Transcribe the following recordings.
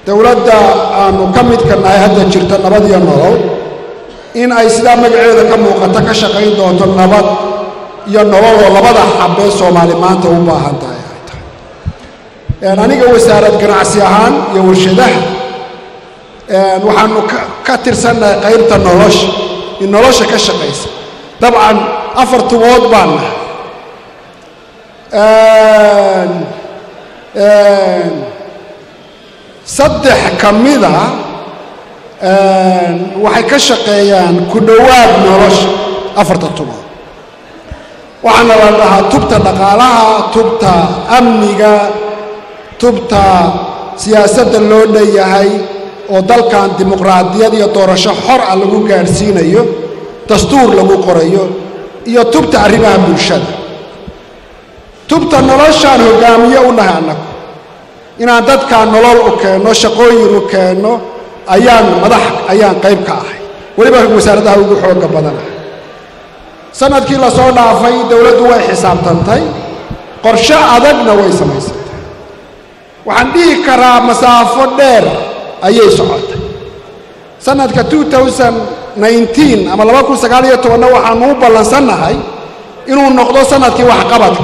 dowladda aanu ka midka nahay hadda jirta nabad iyo nolol in ay sidaa magaceeda ka muuqata ka shaqayn doonto nabad iyo nolol oo labada xabee soomaali maanta u baahan tahay ay tahay aniga wasaarad ganacsi ahaan iyo warshadaha waxaanu ka tirsannahay qaybta nolosha in nolosha ka shaqaysa dabcan afar tubood baan nahay saddex ka mida waxay ka shaqeeyaan ku dhowaad nolosha afarta tubood waxaana la dhahaa tubta dhaqaalaha tubta amniga tubta siyaasadda loo dhanyahay oo dalkan dimuqraadiyad iyo doorasho xor ah lagu gaadhsiinayo dastuur lagu qorayo iyo tubta arrimaha bulshada tubta noloshaan hoggaamiye u nahay annagu inaan dadkaan nolol u keenno shaqooyin u keenno ayaan madax ayaan qayb ka ahay weliba wasaaradaha ugu xoogga badanahay sanadkii la soo dhaafay dowladdu way xisaabtantay qorshe adagna way samaysantay waxaan dhihi karaa masaafo dheer ayay socotay sanadka ama laba kun sagaal iyo tobanna waxaanu u ballansannahay inuu noqdo sanadkii waxqabadka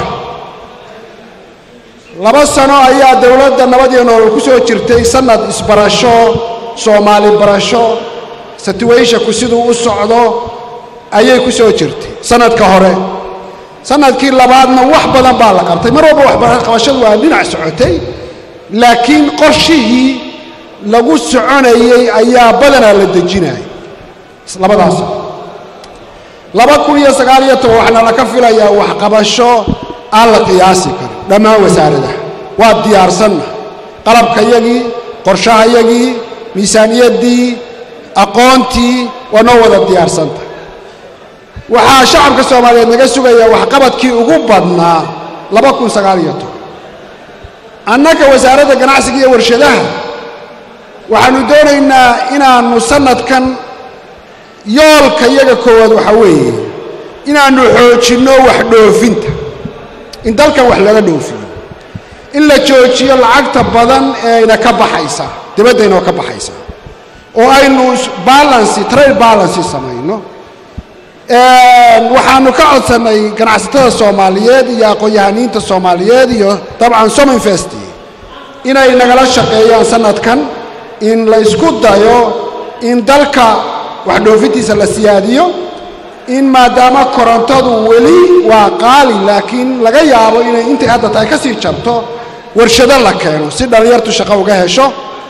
laba sano ayaa dowladda nabad iyo nolol ku soo jirtay sanad isbarasho soomaali barasho situationku siduu u socdo ayay ku soo jirtay sanadka hore sanadkii labaadna wax badan baa la qabtay mar walba waxqabashadu waa dhinac socotay laakiin qorshihii lagu soconayey ayaa badanaa la dejinaya labadaas laba kun iyo sagaal iyo toban waxaana laka filayaa waxqabasho aan la qiyaasi karin dhammaan wasaaradaha waa diyaarsanna qalabkayagii qorshahayagii miisaaniyaddii aqoontii waa noo wada diyaarsanta waxaa shacabka soomaaliyeed naga sugayaa waxqabadkii ugu badnaa laba kun sagaal iyo toban annaga wasaaradda ganacsiga iyo warshadaha waxaannu doonaynaa inaannu sannadkan yoolka yaga koowaad waxaa weeye inaannu xoojinno wax dhoofinta in dalkan wax laga dhoofiyo in la joojiyo lacagta badan ee ayna ka baxaysaa dibaddayna ka baxaysaa oo aynu balansi trade balansi samayno waxaannu ka codsannay ganacsatada soomaaliyeed iyo aqoon-yahaniinta soomaaliyeed iyo dabcan sominvest inay nagala shaqeeyaan sanadkan in la isku dayo in dalka wax dhoofintiisa la siyaadiyo in maadaama korontadu weli waa qaali laakiin laga yaabo inay intay hadda tahay ka sii jarto warshado la keeno si dhallinyartu shaqo uga hesho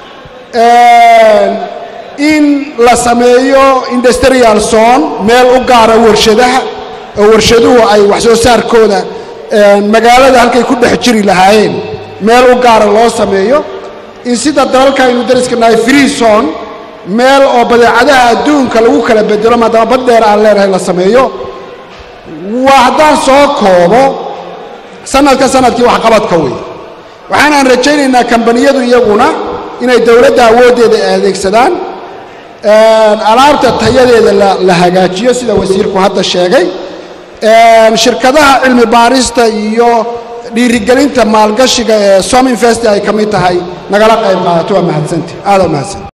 in la sameeyo industrial zone meel u gaara warshadaha oo warshaduhu ay wax soo saarkooda magaalada halkay ku dhex jiri lahaayeen meel u gaara loo sameeyo in sida dalalka aynu dariska nahay free zone meel oo badeecadaha adduunka lagu kala bedelo maadaama bad dheer aan leenahay la sameeyo waa haddaan soo koobo sanadka sanadkii waxqabadka wey waxaanaan rajaynaynaa kambaniyadu iyaguna inay dowladda awooddeeda adeegsadaan alaabta tayadeeda la hagaajiyo sida wasiirku hadda sheegay shirkadaha cilmi baarista iyo dhiirigelinta maalgashiga ee som invest ay ka mid tahay nagala qayb qaadato waa mahadsanti aada u mahadsanti